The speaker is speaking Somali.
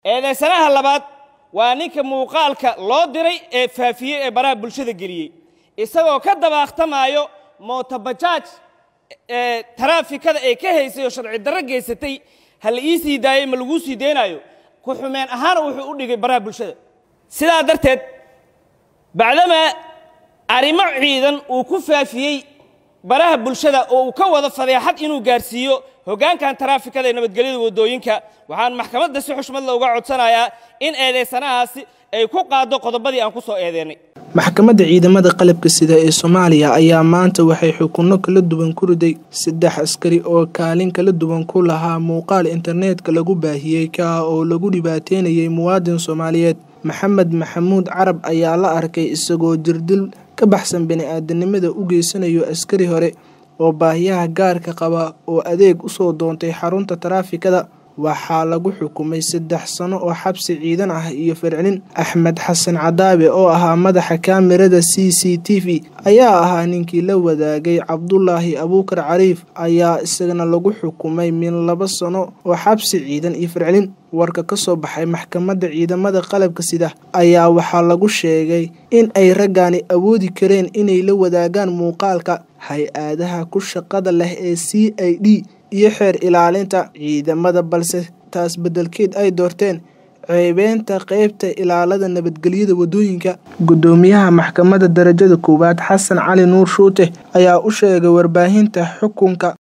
eedaysanaha labaad waa ninka muuqaalka loo diray ee faafiyey ee baraha bulshada geliyey isagoo ka dabaaqtamaayo mootobajaaj ee taraafikada ay ka haysay oo sharci darro geysatay ha la ii sii daayey ma laguu sii deynaayo ku xumeen ahaana wuxuu u dhigay baraha bulshada sidaa darteed bacdamaa arrimo ciidan uu ku faafiyey baraha bulshada oo uu ka wado fadeexad inuu gaarsiiyo hoggaankan taraafikada ee nabadgelyada waddooyinka waxaan maxkamadda si xushmad looga codsanayaa in eedaysanahaasi ay ku qaaddo qodobadii aan ku soo eedeennay maxkamadda ciidamada qalabka sida ee soomaaliya ayaa maanta waxay xukunno kala duwan ku riday saddex askari oo kaalin kala duwan ku lahaa muuqaal internetka lagu baahiyey ka oo lagu dhibaateynayay muwaadin soomaaliyeed maxamed maxamuud carab ayaa la arkay isagoo jirdil ka baxsan bini-aadanimada u geysanayo askari hore oo baahiyaha gaarka qaba oo adeeg usoo doontay xarunta taraafikada waxaa lagu xukumay saddex sano oo xabsi ciidan ah iyo fircinin axmed xasan cadaabe oo ahaa madaxa kaamirada c c t v ayaa ahaa ninkii la wadaagay cabdulaahi abuukar cariif ayaa isagana lagu xukumay min laba sano oo xabsi ciidan iyo fircinin warka ka soo baxay maxkamadda ciidamada qalabka sida ayaa waxaa lagu sheegay in ay raggaani awoodi kareen inay la wadaagaan muuqaalka hay-adaha ku shaqada leh ee c i d iyo xeer ilaalinta ciidamada balse taas beddelkeed ay doorteen ceebeynta qeybta ilaalada nabadgelyada waddooyinka guddoomiyaha maxkamadda darajada koowaad xasan cali nuur shuute ayaa u sheegay warbaahinta xukunka